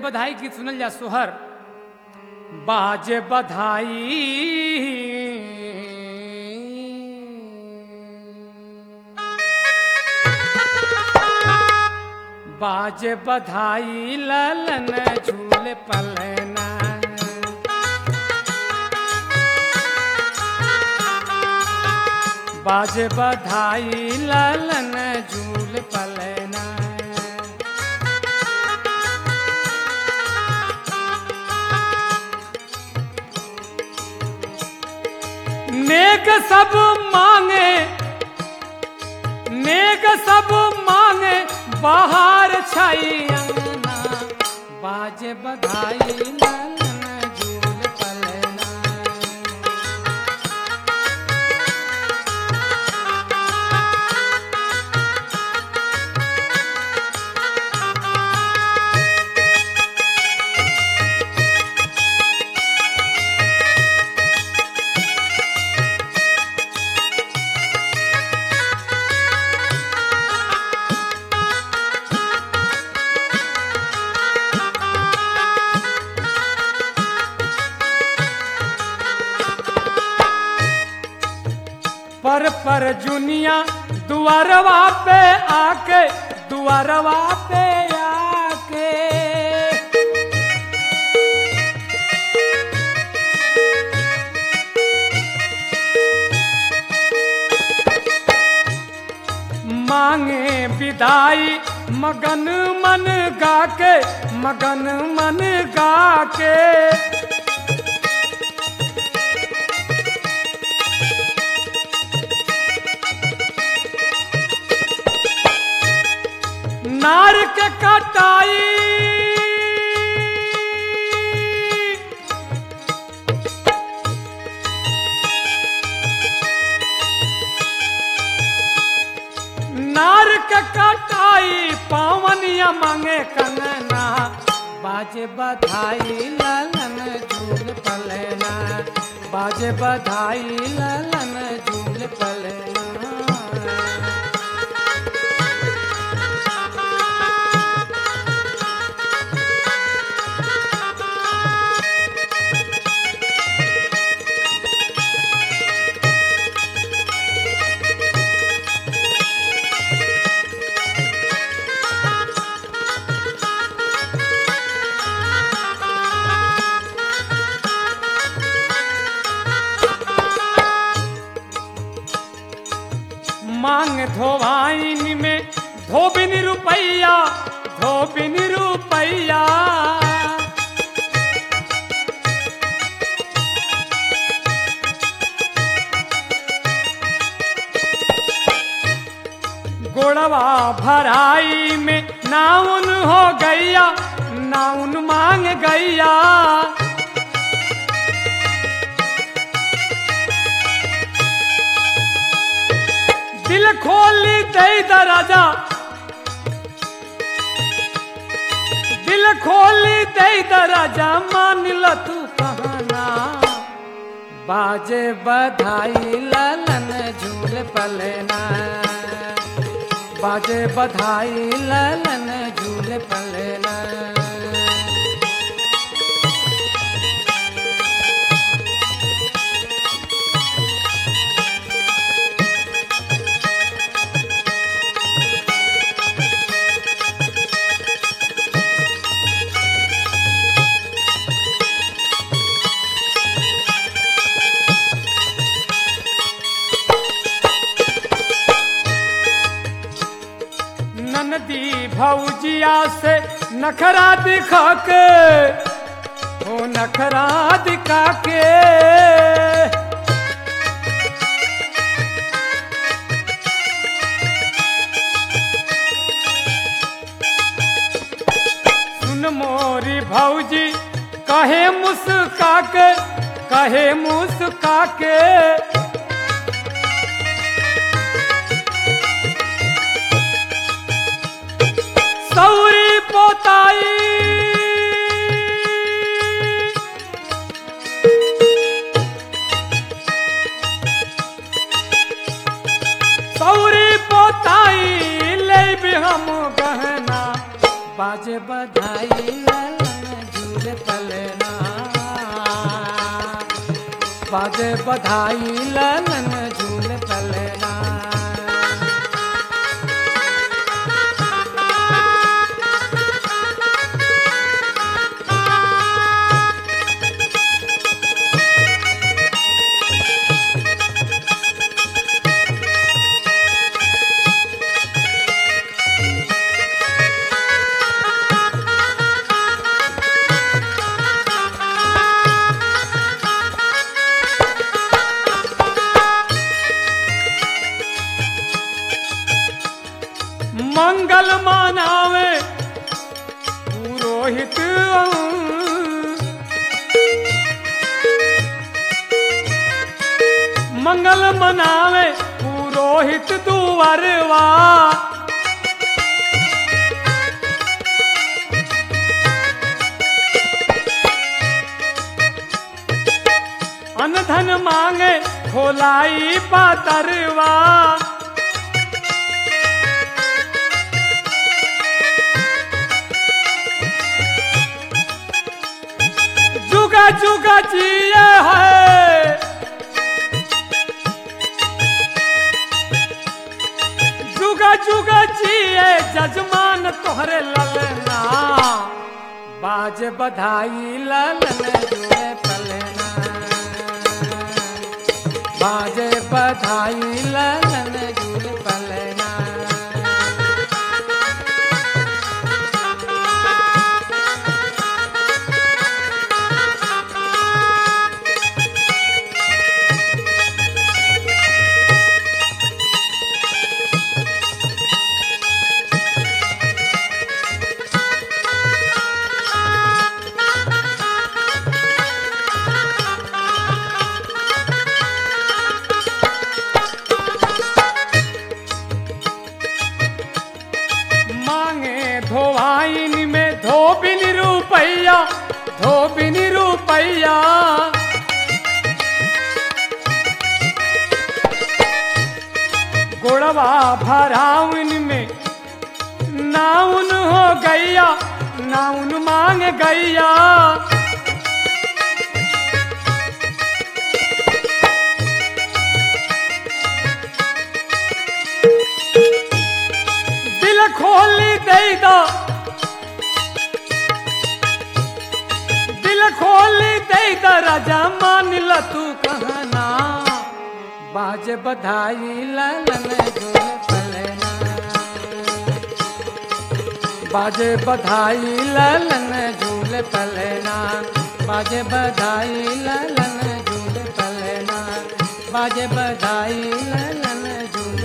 बधाई गीत सुनल जा सोहर बाजे बधाई बाजे बधाई ललन झूल पलना बाजे बधाई ललन झूल पलना नेक सब मांगे नेक सब मांगे बाहर छाई अंगना बाजे बधाई ललन झूल पलना पर पर जुनिया दुआरवा पे आके दुआरवा पे आके मांगे विदाई मगन मन गाके मगन मन गाके नार के कटाई नार के कटाई पावनिया मांगे कंगना बाजे बधाई ललन झूल पलना बाजे बधाई ललन झूल पलना मांग धोवाइन में धोबिन रुपैया धोबिन रुपैया गोड़वा भराई में नाउन हो गैया नाउन मांग गैया दिल खोली दे दराजा दिल खोली दे दराजा मान ल तू कहना बाजे बधाई ललन झूल पलना बाजे बधाई ललन झूल पलना ननदी भौजिया से नखरा दिखा के ओ नखरा दिखा के सुन मोरी भौजी कहे मुस्का के कहे मुस्का के सौरी पोताई सौरी पोताई ले भी हम गहना बाजे बधाई ललन झूल पलना बाजे बधाई ललन झूल पलना मंगल मानावे पुरोहित मंगल मनावे पुरोहित दुवरवा अन धन मांगे खोलाई पातरवा जुगा जुगा जिए है जुगा जुगा जिए जजमान तोहरे ललना बाज बधाई ललन जुए पलना बाज बधाई ललन जुए पलना मांगे धोवाइन में धोबिन रुपैया धोबिन रुपैया गोड़वा भराउन में नाउन हो गैया नाउन मांग गैया दिल खोली दे दो दिल खोली दे दो राजा मान ल तू कहना बाज बधाई ललन झूल पलना बाजे बधाई ललन झूल पलना बाजे बधाई ललन झूल पलना बाजे बधाई ललन झूल